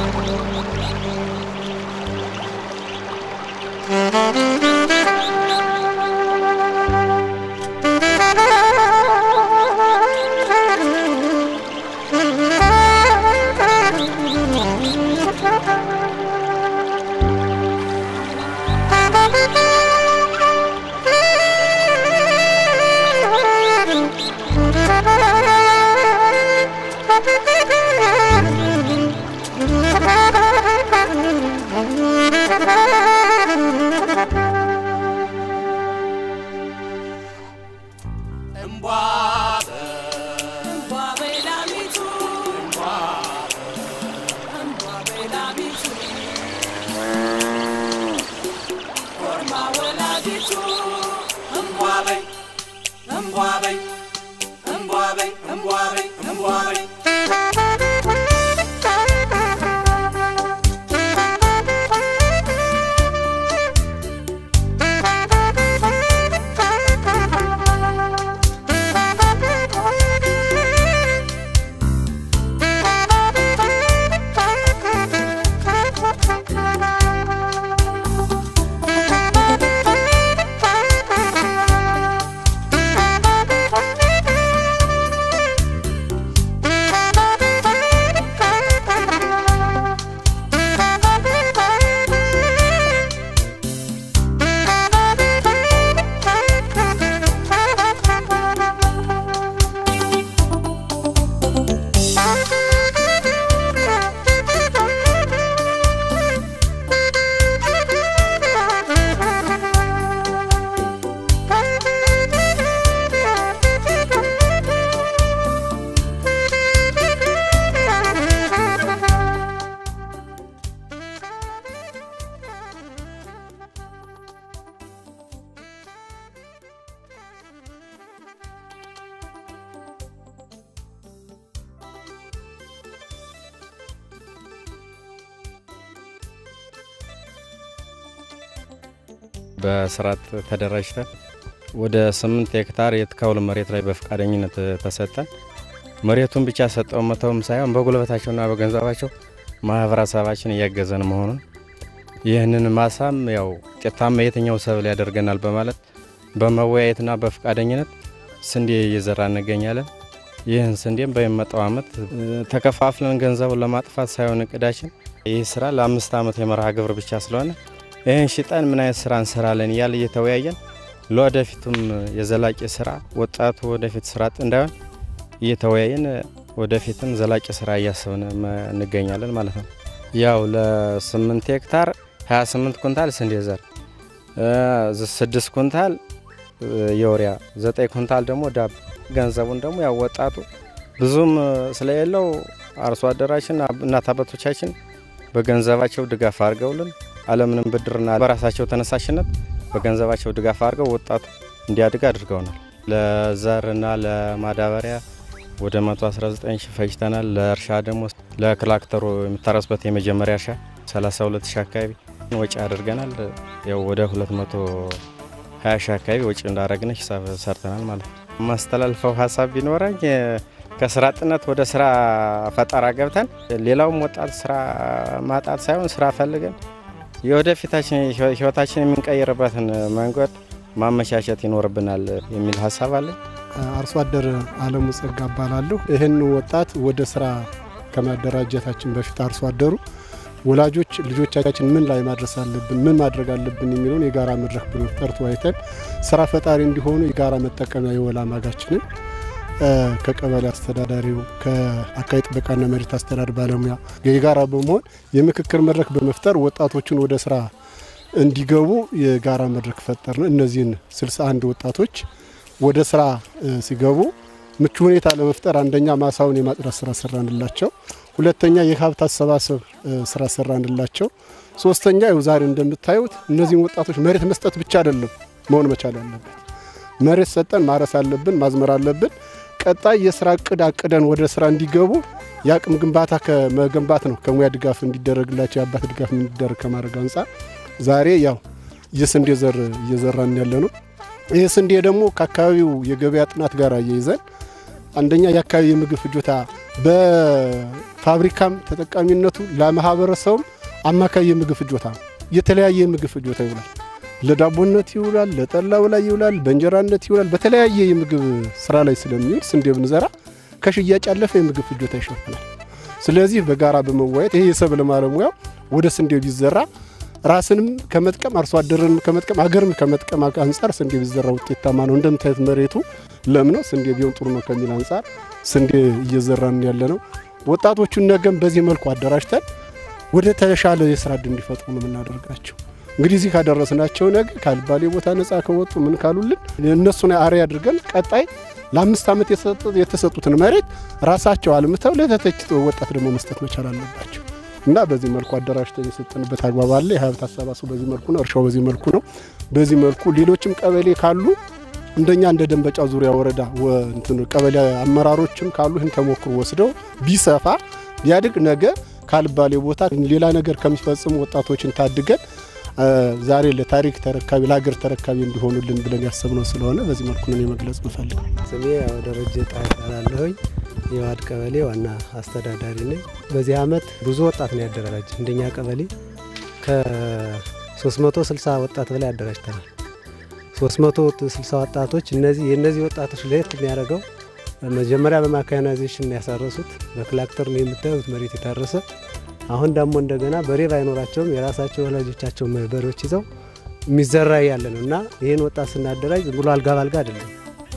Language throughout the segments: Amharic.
በስርዓት ተደራጅተን ወደ ስምንት ሄክታር የትካውል መሬት ላይ በፈቃደኝነት ተሰጠን። መሬቱን ብቻ ሰጠው መተውም ሳይሆን በጉልበታቸውና በገንዘባቸው ማህበረሰባችን እያገዘን መሆኑን ይህንን ማሳም ያው ውጤታማ የትኛው ሰብል ያደርገናል በማለት በመወያየትና በፈቃደኝነት ስንዴ እየዘራ እንገኛለን። ይህን ስንዴም በሚመጣው ዓመት ተከፋፍለን ገንዘቡን ለማጥፋት ሳይሆን እቅዳችን ይህ ስራ ለአምስት ዓመት የመርሃ ግብር ብቻ ስለሆነ ይህን ሽጠን ምን አይነት ስራ እንሰራለን እያለ እየተወያየን ለወደፊቱም የዘላቂ ስራ ወጣቱ ወደፊት ስራ አጥ እንዳይሆን እየተወያየን ወደፊትም ዘላቂ ስራ እያሰብን እንገኛለን ማለት ነው። ያው ለስምንት ሄክታር 28 ኩንታል ስንዴ ዘር፣ ስድስት ኩንታል የወሪያ፣ ዘጠኝ ኩንታል ደግሞ ዳብ። ገንዘቡን ደግሞ ያው ወጣቱ ብዙም ስለሌለው አርሶ አደራችን እናት አባቶቻችን በገንዘባቸው ድጋፍ አድርገውልን አለምንም ብድርና በራሳቸው ተነሳሽነት በገንዘባቸው ድጋፍ አድርገው ወጣቱ እንዲያድግ አድርገውናል። ለዘርና ለማዳበሪያ ወደ 119 ሺህ ፈጅተናል። ለእርሻ ደግሞ ለክላክተሩ የሚታረስበት የመጀመሪያ እርሻ 32 ሺህ አካባቢ ወጪ አድርገናል። ያው ወደ 220 ሺህ አካባቢ ወጪ እንዳደረግን ሂሳብ ሰርተናል ማለት ነው። ማስተላልፈው ሀሳብ ቢኖረኝ ከስራ አጥነት ወደ ስራ ፈጠራ ገብተን ሌላውም ወጣት ስራ ማጣት ሳይሆን ስራ ፈልገን የወደፊታችን ህይወታችን የምንቀይርበትን መንገድ ማመቻቸት ይኖርብናል የሚል ሀሳብ አለኝ። አርሶ አደር አለሙ ጸጋ እባላለሁ። ይህን ወጣት ወደ ስራ ከማደራጀታችን በፊት አርሶ አደሩ ወላጆች ልጆቻችን ምን ላይ ማድረስ አለብን፣ ምን ማድረግ አለብን የሚለውን የጋራ መድረክ በመፍጠር ተወያይተን ስራ ፈጣሪ እንዲሆኑ የጋራ መጠቀሚያ የወላ ማጋችንን ከቀበሌ አስተዳዳሪው ከአካባቢ ጥበቃና መሬት አስተዳደር ባለሙያ የጋራ በመሆን የምክክር መድረክ በመፍጠር ወጣቶችን ወደ ስራ እንዲገቡ የጋራ መድረክ ፈጠርን። እነዚህን 61 ወጣቶች ወደ ስራ ሲገቡ ምቹ ሁኔታ ለመፍጠር አንደኛ ማሳውን የማጽዳት ስራ ሰራንላቸው፣ ሁለተኛ የሀብት አሰባሰብ ስራ ሰራንላቸው፣ ሶስተኛ ይኸው ዛሬ እንደምታዩት እነዚህን ወጣቶች መሬት መስጠት ብቻ አይደለም መሆን መቻል ያለበት መሬት ሰጠን ማረስ አለብን፣ ማዝመር አለብን። ቀጣይ የስራ እቅድ አቅደን ወደ ስራ እንዲገቡ የአቅም ግንባታ ከመገንባት ነው። ከሙያ ድጋፍ እንዲደረግላቸው የአባት ድጋፍ እንዲደረግ ከማድረግ አንጻር ዛሬ ያው የስንዴ ዘር እየዘራን ያለ ነው። ይህ ስንዴ ደግሞ ከአካባቢው የገበያ ጥናት ጋር እየይዘን አንደኛ የአካባቢ የምግብ ፍጆታ ፋብሪካም ተጠቃሚነቱ ለማህበረሰቡም አማካይ የምግብ ፍጆታ ነው። የተለያየ የምግብ ፍጆታ ይውላል። ለዳቦነት ይውላል፣ ለጠላው ላይ ይውላል፣ በእንጀራነት ይውላል። በተለያየ የምግብ ስራ ላይ ስለሚውል ስንዴ ብንዘራ ከሽያጭ ያለፈ የምግብ ፍጆታ ይሸፍናል። ስለዚህ በጋራ በመዋየት ይሄ የሰብል ባለሙያው ወደ ስንዴ ቢዘራ ራስንም ከመጥቀም አርሶ አደርንም ከመጥቀም አገርም ከመጥቀም አንጻር ስንዴ ቢዘራ ውጤታማ ነው። እንደምታዩት መሬቱ ለም ነው። ስንዴ ቢሆን ጥሩ ነው ከሚል አንጻር ስንዴ እየዘራን ያለ ነው። ወጣቶቹን ነገም በዚህ መልኩ አደራጅተን ወደ ተሻለ የስራ ዕድል እንዲፈጥሩ ነው የምናደርጋቸው። እንግዲህ እዚህ ካደረስናቸው ነገ ካልባሌ ቦታ ነጻ ከወጡ ምን ካሉልን እነሱን አርአያ አድርገን ቀጣይ ለአምስት ዓመት የተሰጡትን መሬት ራሳቸው አልምተው ለተተኪ ወጣት ደግሞ መስጠት መቻል አለባቸው እና በዚህ መልኩ አደራጅተን የሰጠንበት አግባብ አለ። የሀብት አሰባሰቡ በዚህ መልኩ ነው። እርሻው በዚህ መልኩ ነው። በዚህ መልኩ ሌሎችም ቀበሌ ካሉ እንደኛ እንደ ደንበጫ ዙሪያ ወረዳ ቀበሌ አመራሮችም ካሉ ይህን ተሞክሮ ወስደው ቢሰፋ ቢያድግ ነገ ካልባሌ ቦታ ሌላ ነገር ከሚፈጽሙ ወጣቶችን ታድገን ዛሬ ለታሪክ ተረካቢ ለሀገር ተረካቢ እንዲሆኑልን ብለን ያሰብነው ስለሆነ በዚህ መልኩ ነው የመግለጽ ምፈልግ። ስሜ ያው ደረጀ ጣይ እባላለሁኝ። የዋድ ቀበሌ ዋና አስተዳዳሪ ነኝ። በዚህ አመት ብዙ ወጣት ነው ያደራጅ። እንደኛ ቀበሌ ከ360 ወጣት በላይ አደራጅተናል። 360 ወጣቶች እነዚህ የእነዚህ ወጣቶች ለየት የሚያደርገው መጀመሪያ በማካናይዜሽን ያሳረሱት በክላክተር ነው የምታዩት መሬት የታረሰ አሁን ደግሞ እንደገና በሬ ባይኖራቸውም የራሳቸው ወላጆቻቸው በሬዎች ይዘው የሚዘራ ያለ ነው እና ይህን ወጣት ስናደራጅ ዝም ብሎ አልጋ ባልጋ አይደለም፣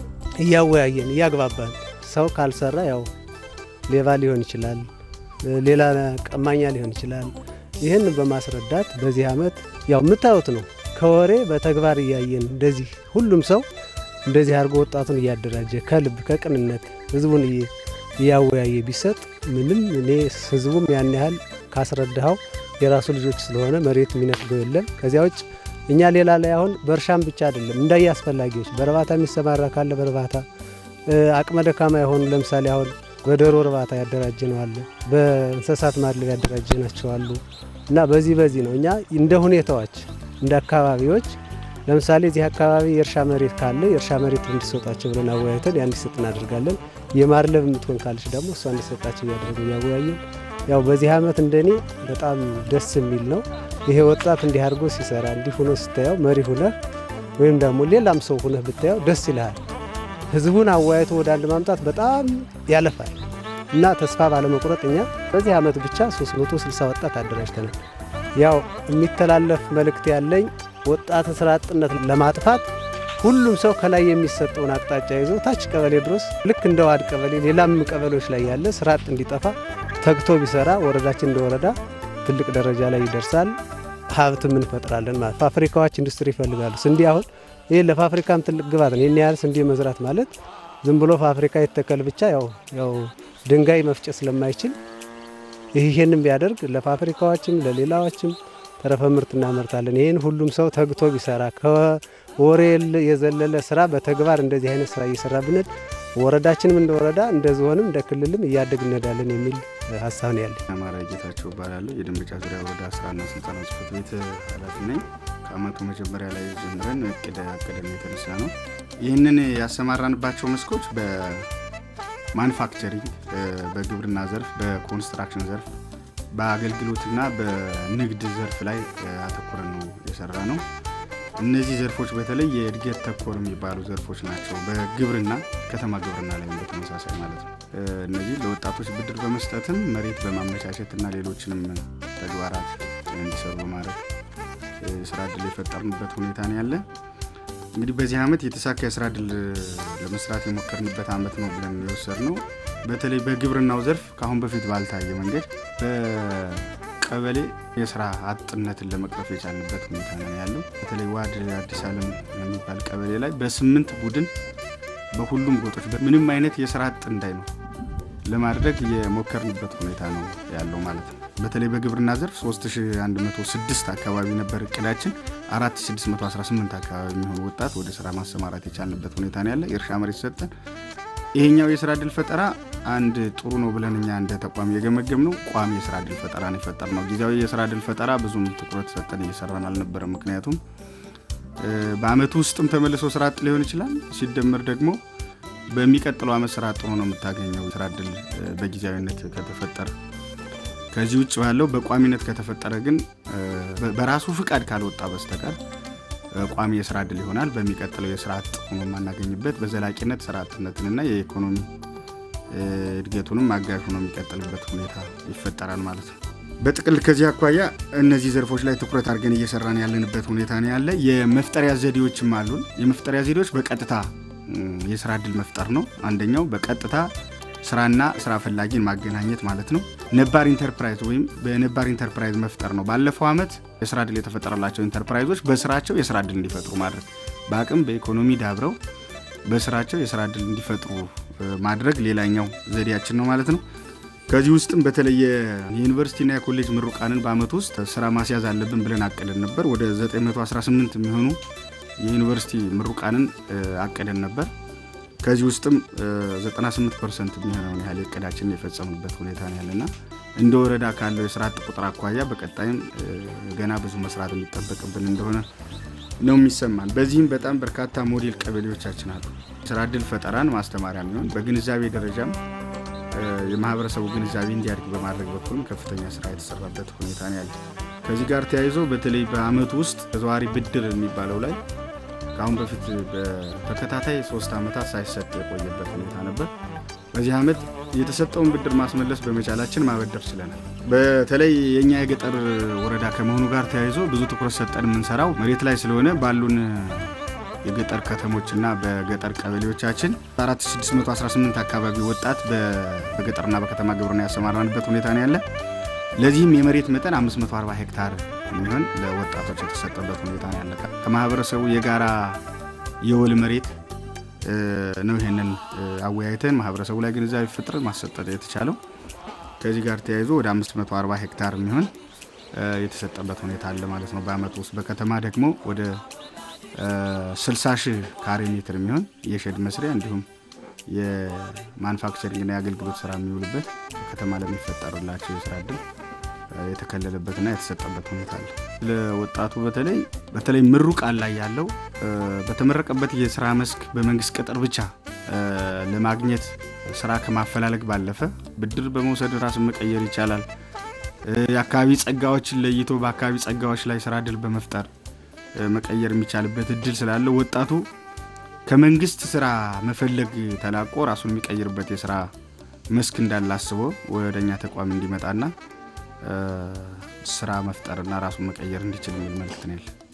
እያወያየን እያግባባን። ሰው ካልሰራ ያው ሌባ ሊሆን ይችላል፣ ሌላ ቀማኛ ሊሆን ይችላል። ይህን በማስረዳት በዚህ አመት ያው የምታዩት ነው ከወሬ በተግባር እያየን እንደዚህ ሁሉም ሰው እንደዚህ አድርጎ ወጣቱን እያደራጀ ከልብ ከቅንነት ህዝቡን እያወያየ ቢሰጥ ምንም እኔ ህዝቡም ያን ያህል ካስረዳኸው የራሱ ልጆች ስለሆነ መሬት የሚነፍገው የለም። ከዚያ ውጭ እኛ ሌላ ላይ አሁን በእርሻም ብቻ አይደለም እንዳየ አስፈላጊዎች በእርባታ የሚሰማራ ካለ በእርባታ አቅመ ደካማ የሆኑ ለምሳሌ አሁን በዶሮ እርባታ ያደራጀ ነው አለ፣ በእንስሳት ማድለብ ያደራጀ ናቸው አሉ እና በዚህ በዚህ ነው እኛ እንደ ሁኔታዎች እንደ አካባቢዎች ለምሳሌ እዚህ አካባቢ የእርሻ መሬት ካለ የእርሻ መሬት እንዲሰጣቸው ብለን አወያይተን ያ እንዲሰጥ እናደርጋለን። የማድለብ የምትሆን ካለች ደግሞ እሷ እንዲሰጣቸው እያደረጉ እያወያየን ያው በዚህ አመት እንደኔ በጣም ደስ የሚል ነው። ይሄ ወጣት እንዲህ አድርጎ ሲሰራ እንዲህ ሁኖ ስታየው መሪ ሁነህ ወይም ደግሞ ሌላም ሰው ሁነህ ብታየው ደስ ይልሃል። ህዝቡን አወያይቶ ወደ አንድ ማምጣት በጣም ያለፋል እና ተስፋ ባለመቁረጥ እኛ በዚህ አመት ብቻ 360 ወጣት አደራጅተናል። ያው የሚተላለፍ መልእክት ያለኝ ወጣት ስራ አጥነት ለማጥፋት ሁሉም ሰው ከላይ የሚሰጠውን አቅጣጫ ይዞ ታች ቀበሌ ድረስ ልክ እንደ ዋድ ቀበሌ ሌላም ቀበሌዎች ላይ ያለ ስራ አጥ እንዲጠፋ ተግቶ ቢሰራ ወረዳችን እንደ ወረዳ ትልቅ ደረጃ ላይ ይደርሳል። ሀብትም እንፈጥራለን ማለት ፋብሪካዎች ኢንዱስትሪ ይፈልጋሉ። ስንዴ አሁን ይህ ለፋብሪካም ትልቅ ግባት ነው። ይህን ያህል ስንዴ መዝራት ማለት ዝም ብሎ ፋብሪካ ይተከል ብቻ ያው ያው ድንጋይ መፍጨት ስለማይችል ይህንም ቢያደርግ ለፋብሪካዎችም ለሌላዎችም ተረፈ ምርት እናመርታለን። ይህን ሁሉም ሰው ተግቶ ቢሰራ ከወሬ የዘለለ ስራ በተግባር እንደዚህ አይነት ስራ እየሰራ ብንል ወረዳችንም እንደ ወረዳ እንደ ዞንም እንደ ክልልም እያደግ እንሄዳለን የሚል ሀሳብ ነው ያለን። አማራ ጌታቸው እባላለሁ። የደንበጫ ዙሪያ ወረዳ ስራና ስልጠና ጽሕፈት ቤት ኃላፊ ነኝ። ከአመቱ መጀመሪያ ላይ ጀምረን እቅድ አቅደን የተነሳ ነው። ይህንን ያሰማራንባቸው መስኮች በማኑፋክቸሪንግ፣ በግብርና ዘርፍ፣ በኮንስትራክሽን ዘርፍ በአገልግሎትና በንግድ ዘርፍ ላይ አተኩረን ነው የሰራ ነው። እነዚህ ዘርፎች በተለይ የእድገት ተኮር የሚባሉ ዘርፎች ናቸው። በግብርና ከተማ ግብርና ላይ በተመሳሳይ ማለት ነው። እነዚህ ለወጣቶች ብድር በመስጠትም መሬት በማመቻቸት እና ሌሎችንም ተግባራት እንዲሰሩ በማድረግ ስራ እድል የፈጠርንበት ሁኔታ ነው ያለ። እንግዲህ በዚህ ዓመት የተሳካ የስራ እድል ለመስራት የሞከርንበት ዓመት ነው ብለን የወሰድ ነው። በተለይ በግብርናው ዘርፍ ከአሁን በፊት ባልታየ መንገድ በቀበሌ የስራ አጥነትን ለመቅረፍ የቻልንበት ሁኔታ ነው ያለው። በተለይ ዋድ አዲስ ዓለም የሚባል ቀበሌ ላይ በስምንት ቡድን በሁሉም ጎጦች ምንም አይነት የስራ አጥ እንዳይኖር ለማድረግ የሞከርንበት ሁኔታ ነው ያለው ማለት ነው። በተለይ በግብርና ዘርፍ 3106 አካባቢ ነበር እቅዳችን። 4618 አካባቢ የሚሆኑ ወጣት ወደ ስራ ማሰማራት የቻልንበት ሁኔታ ነው ያለ። የእርሻ መሬት ሰጠን። ይሄኛው የስራ እድል ፈጠራ አንድ ጥሩ ነው ብለን እኛ እንደ ተቋም የገመገም ነው። ቋሚ የስራ እድል ፈጠራ ነው የፈጠር ነው። ጊዜያዊ የስራ እድል ፈጠራ ብዙም ትኩረት ሰጠን እየሰራን አልነበረም። ምክንያቱም በአመቱ ውስጥም ተመልሶ ስራ አጥ ሊሆን ይችላል። ሲደመር ደግሞ በሚቀጥለው አመት ስራ አጥ ሆኖ ነው የምታገኘው። ስራ እድል በጊዜያዊነት ከተፈጠረ ከዚህ ውጭ ባለው በቋሚነት ከተፈጠረ ግን በራሱ ፍቃድ ካልወጣ በስተቀር ቋሚ የስራ እድል ይሆናል። በሚቀጥለው የስራ አጥ ሆኖ የማናገኝበት በዘላቂነት ስራ አጥነትንና የኢኮኖሚ እድገቱንም አጋዥ ሆኖ የሚቀጥልበት ሁኔታ ይፈጠራል ማለት ነው። በጥቅል ከዚህ አኳያ እነዚህ ዘርፎች ላይ ትኩረት አድርገን እየሰራን ያለንበት ሁኔታ ነው ያለ። የመፍጠሪያ ዘዴዎችም አሉን። የመፍጠሪያ ዘዴዎች በቀጥታ የስራ እድል መፍጠር ነው አንደኛው። በቀጥታ ስራና ስራ ፈላጊን ማገናኘት ማለት ነው። ነባር ኢንተርፕራይዝ ወይም በነባር ኢንተርፕራይዝ መፍጠር ነው። ባለፈው ዓመት የስራ እድል የተፈጠረላቸው ኢንተርፕራይዞች በስራቸው የስራ እድል እንዲፈጥሩ ማድረግ፣ በአቅም በኢኮኖሚ ዳብረው በስራቸው የስራ እድል እንዲፈጥሩ ማድረግ ሌላኛው ዘዴያችን ነው ማለት ነው። ከዚህ ውስጥም በተለየ የዩኒቨርሲቲና የኮሌጅ ምሩቃንን በአመት ውስጥ ስራ ማስያዝ አለብን ብለን አቅደን ነበር። ወደ 918 የሚሆኑ የዩኒቨርሲቲ ምሩቃንን አቅደን ነበር። ከዚህ ውስጥም 98 ፐርሰንት የሚሆነውን ያህል እቅዳችንን የፈጸምንበት ሁኔታ ነው ያለና እንደ ወረዳ ካለው የስራ አጥ ቁጥር አኳያ በቀጣይም ገና ብዙ መስራት የሚጠበቅብን እንደሆነ ነው የሚሰማን። በዚህም በጣም በርካታ ሞዴል ቀበሌዎቻችን አሉ። ስራ እድል ፈጠራን ማስተማሪያ የሚሆን በግንዛቤ ደረጃም የማህበረሰቡ ግንዛቤ እንዲያድግ በማድረግ በኩልም ከፍተኛ ስራ የተሰራበት ሁኔታ ነው ያለ። ከዚህ ጋር ተያይዞ በተለይ በአመቱ ውስጥ ተዘዋዋሪ ብድር የሚባለው ላይ ከአሁን በፊት በተከታታይ ሶስት ዓመታት ሳይሰጥ የቆየበት ሁኔታ ነበር። በዚህ ዓመት የተሰጠውን ብድር ማስመለስ በመቻላችን ማበደር ችለናል። በተለይ የእኛ የገጠር ወረዳ ከመሆኑ ጋር ተያይዞ ብዙ ትኩረት ሰጠን የምንሰራው መሬት ላይ ስለሆነ ባሉን የገጠር ከተሞችና በገጠር ቀበሌዎቻችን 4618 አካባቢ ወጣት በገጠርና በከተማ ግብርና ያሰማራንበት ሁኔታ ነው ያለ። ለዚህም የመሬት መጠን 540 ሄክታር የሚሆን ለወጣቶች የተሰጠበት ሁኔታ ነው ያለ። ከማህበረሰቡ የጋራ የወል መሬት ነው። ይሄንን አወያይተን ማህበረሰቡ ላይ ግንዛቤ ፍጥር ማሰጠት የተቻለው ከዚህ ጋር ተያይዞ ወደ 540 ሄክታር የሚሆን የተሰጠበት ሁኔታ አለ ማለት ነው በአመቱ ውስጥ። በከተማ ደግሞ ወደ 60 ሺህ ካሬ ሜትር የሚሆን የሸድ መስሪያ እንዲሁም የማኑፋክቸሪንግና የአገልግሎት ስራ የሚውልበት ከተማ ለሚፈጠርላቸው የስራ እድል የተከለለበትና የተሰጠበት ሁኔታ አለ። ለወጣቱ በተለይ በተለይ ምሩቃን ላይ ያለው በተመረቀበት የስራ መስክ በመንግስት ቅጥር ብቻ ለማግኘት ስራ ከማፈላለግ ባለፈ ብድር በመውሰድ ራስን መቀየር ይቻላል። የአካባቢ ጸጋዎችን ለይቶ በአካባቢ ጸጋዎች ላይ ስራ እድል በመፍጠር መቀየር የሚቻልበት እድል ስላለው ወጣቱ ከመንግስት ስራ መፈለግ ተላቆ ራሱን የሚቀይርበት የስራ መስክ እንዳለ አስቦ ወደ እኛ ተቋም እንዲመጣና ስራ መፍጠርና ራሱን መቀየር እንዲችል የሚል መልክት ነው ያለ።